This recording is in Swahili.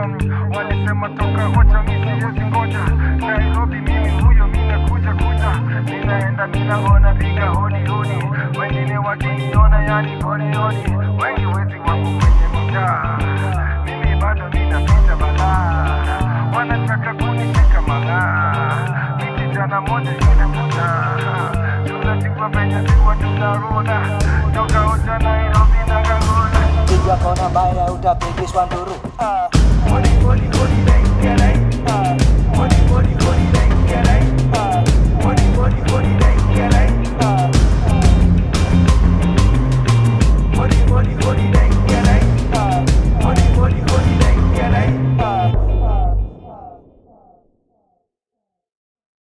Jomi walisema toka ocha mimi siwezi ngoja Nairobi mimi huyo mimi kuja kuja ninaenda ninaona piga hodi hodi wengine wakiniona yani hodi hodi wengi wezi wako kwenye mtaa mimi bado ninapita balaa wanataka kunishika malaa ni kijana moja inakataa tunajua venye ziwa tunaruna toka ocha Nairobi na Kangona Piga kona mbaya utapigishwa nduru ah. Hodi hodi hodi naingia naingia